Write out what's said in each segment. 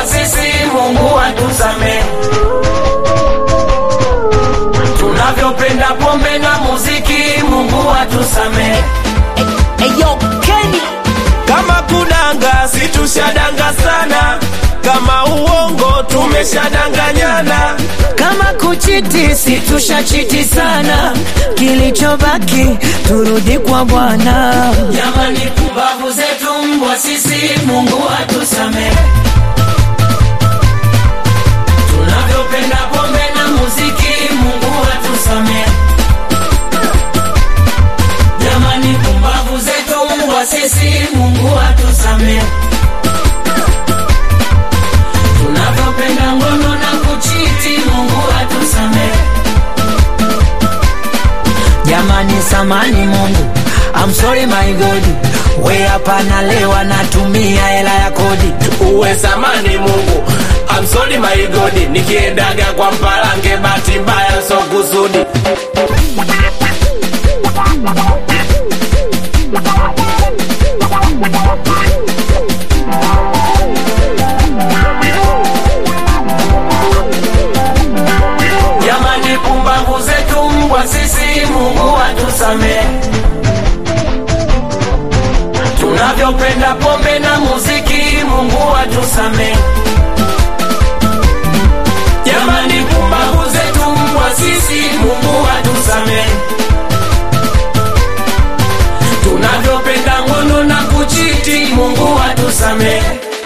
sisi, Mungu atusamehe. Tunavyopenda pombe na muziki, Mungu atusamehe. Eyo Kenny Kama kudanga situshadanga sana, kama uongo tumeshadanganyana. kama kuchiti situshachiti sana, kilichobaki turudi kwa Bwana. Jamani, pumbavu zetu mbwa sisi, Mungu atusamehe. Tunavyopenda pombe na muziki, Mungu atusamehe. Jamani, pumbavu zetu mbwa sisi, Mungu atusamehe. Tunavyopenda ngono na kuchiti, Mungu atusamehe. Jamani, samani Mungu, I'm sorry my God, we hapa nalewa natumia hela ya kodi. Uwe samani Mungu, I'm sorry my God, nikiendaga kwa mpalange, bahati mbaya so kusudi. Jamani, pumbavu zetu mbwa sisi, Mungu atusamehe. Tunavyopenda pombe na muziki, Mungu atusamehe. Jamani, pumbavu zetu mbwa sisi, Mungu atusamehe. Tunavyopenda ngono na kuchiti, Mungu atusamehe.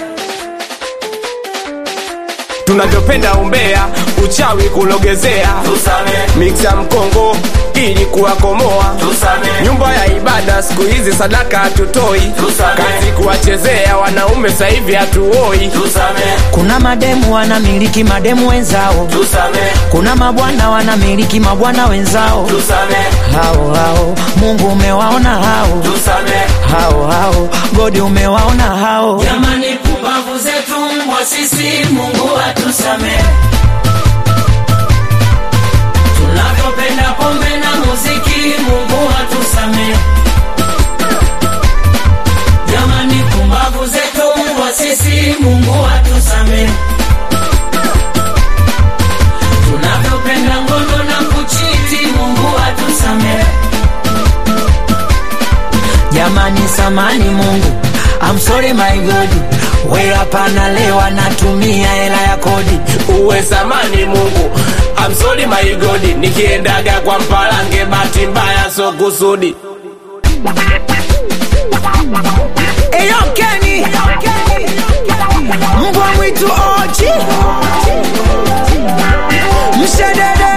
Tunavyopenda umbea, uchawi kulogezea, Tusamehe, miksa mkongo ili kuwakomoa tusamehe, nyumba ya ibada siku hizi sadaka hatutoi, Tusamehe. kazi kuwachezea wanaume sasa hivi hatuoi. tusamehe, Kuna mademu wanamiliki mademu wenzao, tusamehe, kuna mabwana wanamiliki mabwana wenzao. tusamehe, Hao hao Mungu umewaona hao tusamehe. hao hao, Godi umewaona hao. Jamani, pumbavu zetu mbwa sisi, Mungu atusamehe. Tunavyopenda pombe na muziki, Mungu atusamehe. Jamani, pumbavu zetu mbwa sisi, Mungu atusamehe. Tunavyopenda ngono na kuchiti, Mungu atusamehe. Jamani, samani Mungu, I'm sorry my God, we hapa nalewa natumia hela ya kodi. Uwe samani Mungu, I'm sorry my God, nikiendaga kwa mpalange, bahati mbaya so kusudi. Eyo Kenny, mbwa mwitu ochi, mshedede